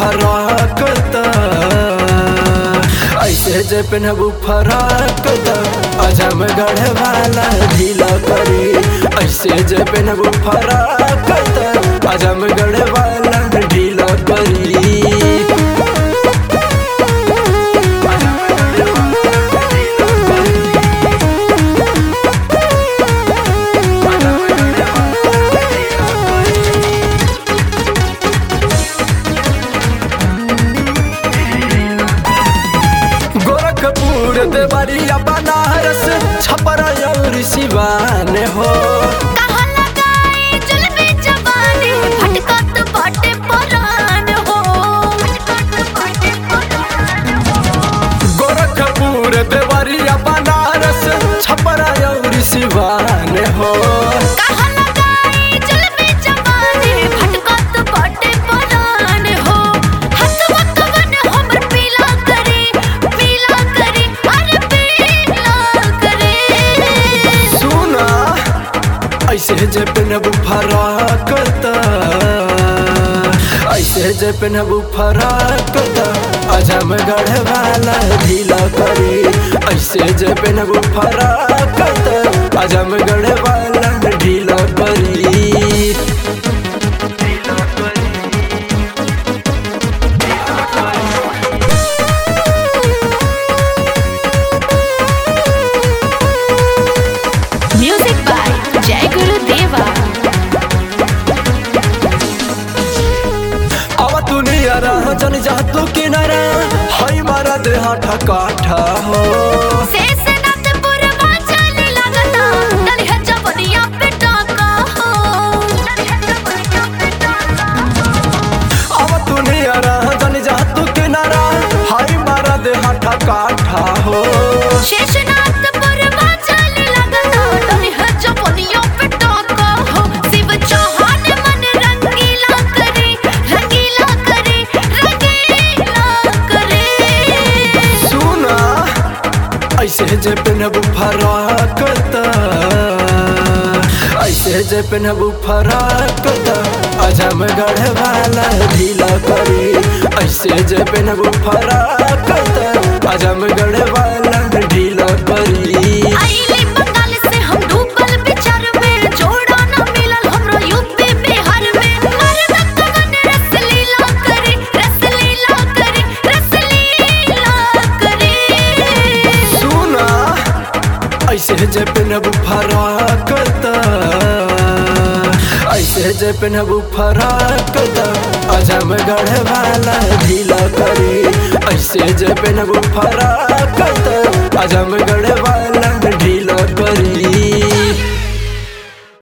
फराक त ऐसे जे पेनहबू फराक त अजमगढ़ वाला ढीला करी ऐसे जे पेनहबू फराक त अजमगढ़ वाला ढीला करी गोरखपुर देवरिया बनारस छपरा और सिवान हो कहाँ लगाई जुल्फे जवानी, भटकत बाटे परान हो। गोरखपुर देवरिया बनारस छपरा और सिवान हो कहाँ लगाई जुल्फे जवानी, भटकत बाटे परान हो। हथवा कवन हमर पीला करे, पीला करे, अरे पीला करे। सुना ऐसे जे पेनहबू फराक त ऐसे जे पेनहबू फराक त अजमगढ़ वाला ढीला करी ऐसे जे पेनहबू फराक त अजमगढ़ वाला ढीला करी Music by Jai Guru Deva. अब तू नियरा जन जा तू किनारा हई मारा देहा ठकाठा हो शेषनाथपुर वाचाली लगता, दलिया जवनिया पे टाका हो। अब तू नियरा जन जा तू किनारा हई मारा देहा ठकाठा हो शेषनाथपुर वाचाली लगता, दलिया जवनिया पे टाका हो। शिव चौहान मन रंगीला करे, रंगीला करे, रंगीला करे। सुना ऐसे जे पेनहबू फराक त ऐसे जे पेनहबू फराक त अजमगढ़ वाला ढीला करी ऐसे जे पेनहबू फराक त अजमगढ़ वाला ढीला करी आइले बंगाल से हम डूबल विचार में, जोड़ा न मिलल हमरो यूपी बिहार में। मर्द कवन रसलीला करे, रसलीला करे, रसलीला करे। सुना ऐसे जे पेनहबू फराक त ऐसे जे पेनहबू फराक त अजमगढ़ वाला ढीला करी ऐसे जे पेनहबू फराक त अजमगढ़ वाला ढीला करी